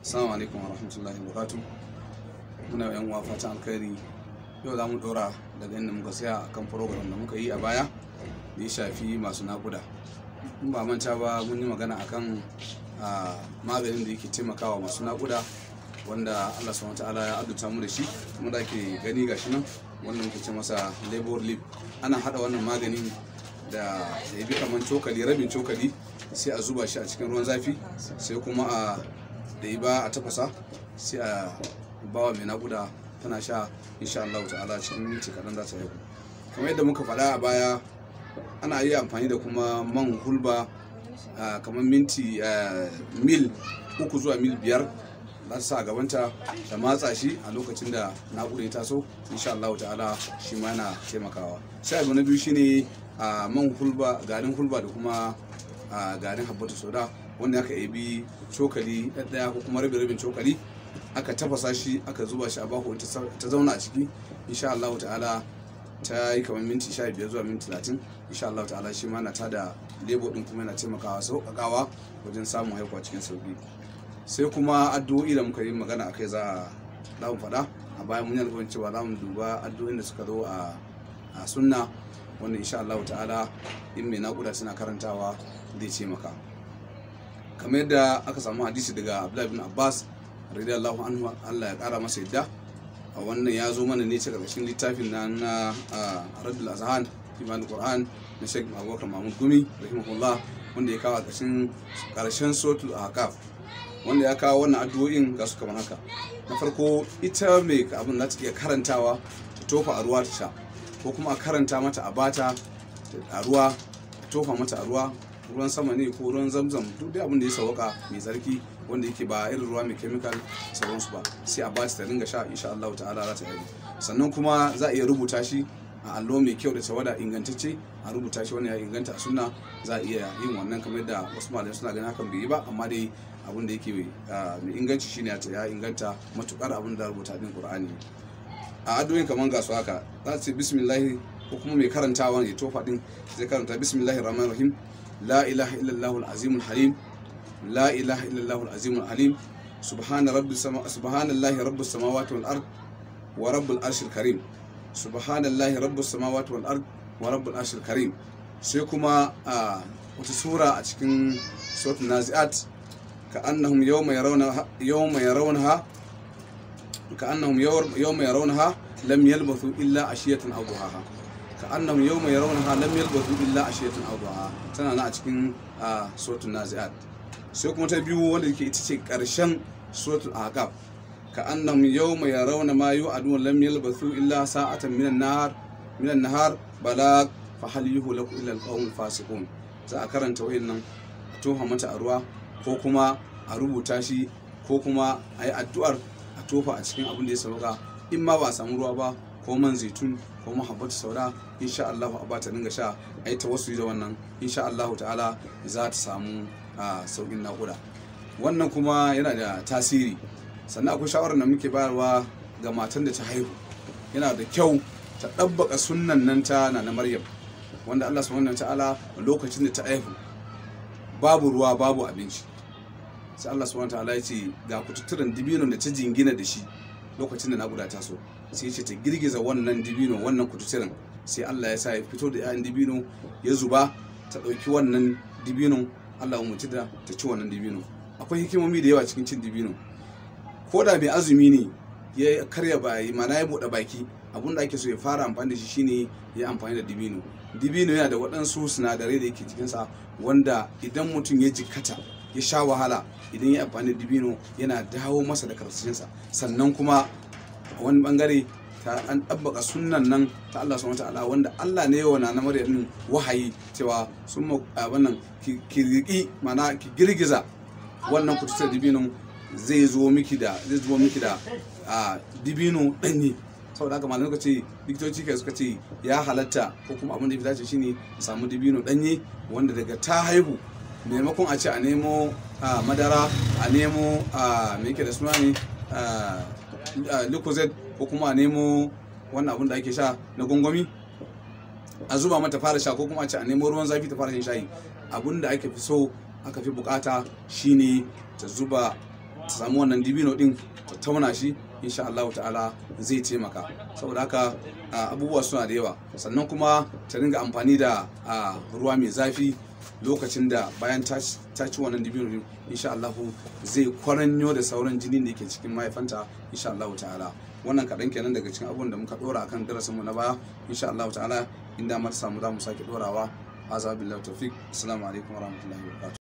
Assalamu alaikum wa rahmatullahi wa barakatuh. Muna yan uwa fatan alkhairi. Yau za mu dora daga inda muka tsaya akan program da muka yi a baya da ya shafi masu nakuda. In ba manta ba mun yi magana akan ah, maganin da yake taimakawa masu nakuda wanda Allah subhanahu ta'ala ya adduta mu da shi kuma da ke gani gashi nan wannan muke ce masa labor leaf ana hada wannan maganin da ya bi kaman cokali rabin cokali sai a zuba shi a cikin ruwan zafi sai kuma a da yi ba a tafasa sai a bawa mai nakuda tana sha insha Allah ta'ala cikin minti kaɗan za ta yi kamar yadda muka faɗa a baya ana iya amfani da kuma man hulba ah, kamar minti ah, mil uku zuwa mil biyar za ta sa a gabanta da matsa shi a lokacin da naƙuda ya taso insha Allah ta'ala shi ma yana taimakawa sai abu na biyu shine a man hulba garin hulba da kuma a garin habbatu soda wanda aka ebi cokali ɗaya ko kuma rabin rabin cokali aka tafasa shi aka zuba shi a baho ta zauna a ciki insha Allah ta'ala ta yi kamar minti 15 zuwa minti 30 insha Allah ta'ala shi ma na tada lebo din kuma yana taimakawa sauƙaƙawa wajen samun haihuwa cikin sauƙi sai kuma addu'o'i da muka yi magana a kai za a za mu faɗa a bayan mun yi alƙawarin cewa za mu duba addu'o'in da suka zo a a sunna wanda insha Allah ta'ala in mai naƙuda suna karantawa zai ce maka kamar yadda aka samu hadisi daga Abdullahi bin Abbas radiyallahu anhu Allah ya ƙara masa yadda a wannan ya zo mana ne cikin ƙarshen littafin na na Raddul Azhan Iman Qur'an na Sheikh Abubakar Mahmud Gumi rahimahullah wanda ya kawo a ƙarshen ƙarshen suratul Ahqaf wanda ya kawo wannan addu'o'in ga su kamar haka na farko ita mai abin za ta iya karantawa ta tofa a ruwa ta sha ko kuma a karanta mata a bata a ruwa a tofa mata a ruwa ruwan sama ne ko ruwan zamzam duk dai abin da ya sauka mai tsarki wanda yake ba irin ruwa mai chemical sauransu ba sai a bata ta ringa sha insha Allah ta'ala za ta yi sannan kuma za a iya rubuta shi a allo mai kyau da tawada ingantacce a rubuta shi wani ya inganta a sunna za a iya yin wannan kamar da wasu malamai suna ganin hakan bai yi ba amma dai abin da yake mai inganci shine ya inganta matukar abin da rubuta din qur'ani a addu'o'in kamar ga su haka za su ce bismillah ko kuma mai karantawa ya tofa din zai karanta bismillahir rahmanir rahim la ilaha illallah al-azim halim la ilaha illallah al-azim halim subhana rabbis sama subhanallahi rabbis samawati wal ard wa rabbul arshil karim subhanallahi rabbis samawati wal ard wa rabbul arshil karim sai kuma a wata sura a cikin suratul naziat كأنهم يوم يرونها يوم يرونها كأنهم يوم يرونها لم يلبثوا إلا عشية أو ضحاها كأنهم يوم يرونها لم يلبثوا إلا عشية أو ضحاها tana na a cikin suratul naziat sai kuma ta biyu wanda yake ita ce karshen suratul ahqaf كأنهم يوم يرون ما يوعدون لم يلبثوا إلا ساعة من النهار من النهار بلاغ فهل يهلك إلا القوم الفاسقون za a karanta wayannan a tofa mata a ruwa ko kuma a rubuta shi ko kuma a yi addu'ar a tofa a cikin abin da ya sauka in ma ba a samu ruwa ba ko man zaitun ko mahabbatu sauda insha Allah a bata dinga sha a yi tawassuli da wannan insha Allah ta'ala za ta samu saukin naƙuda wannan kuma yana da tasiri sannan akwai shawarar da muke bayarwa ga matan da ta haihu yana da kyau ta ɗabbaka sunnan nan ta na maryam wanda Allah subhanahu ta'ala lokacin da ta haihu babu ruwa babu abinci sai Allah subhanahu ta'ala ya ce ga kututturen dibinon da ta jingina da shi lokacin da naƙuda ta so sai ce ta girgiza wannan dibino wannan kututturen sai Allah ya sa ya fito da 'ya'yan dibino ya zuba ta ɗauki wannan dibinon Allah umarci da ta ci wannan dibino akwai hikimomi da yawa cikin cin dibino ko da mai azumi ne ya karya bayi mana ya buɗe baki abun da ake so ya fara amfani da shi shine ya amfani da dibino dibino yana da waɗansu sinadarai da yake cikinsa wanda idan mutum ya jikkata ya sha wahala idan ya amfani da dibino yana dawo masa da karsashinsa sannan kuma a wani bangare ta an ɗabbaka sunnan nan ta Allah subhanahu ta'ala wanda Allah ne yawa na Maryam wahayi cewa sun abin nan ki riƙi mana ki girgiza wannan kututar dibino zai zo miki da zai zo miki da dibino ɗanye saboda haka malamai suka ce likitoci kai suka ce ya halatta ko kuma abin da ya fi dace shine samu dibino ɗanye wanda daga ta haihu maimakon a ce a nemo madara a nemo me yake da suna ne lucozade ko kuma a nemo wannan abin da ake sha na gongomi a zuba mata fara sha ko kuma a ce a nemo ruwan zafi ta fara shan shayi abin da ake fi so aka fi bukata shine ta zuba ta samu wannan dibino din ta tauna shi insha Allah ta'ala zai taimaka saboda haka abubuwa suna da yawa sannan kuma ta ringa amfani da ruwa mai zafi lokacin da bayan ta ci wannan dibino din insha Allah zai kwaranyo da sauran jinin da yake cikin mahaifanta insha Allah ta'ala wannan kaɗan kenan daga cikin abubuwan da muka ɗora akan darasinmu na baya insha Allah ta'ala inda mata samu za mu sake ɗorawa azabillahi tawfiq assalamu alaikum warahmatullahi wabarakatuh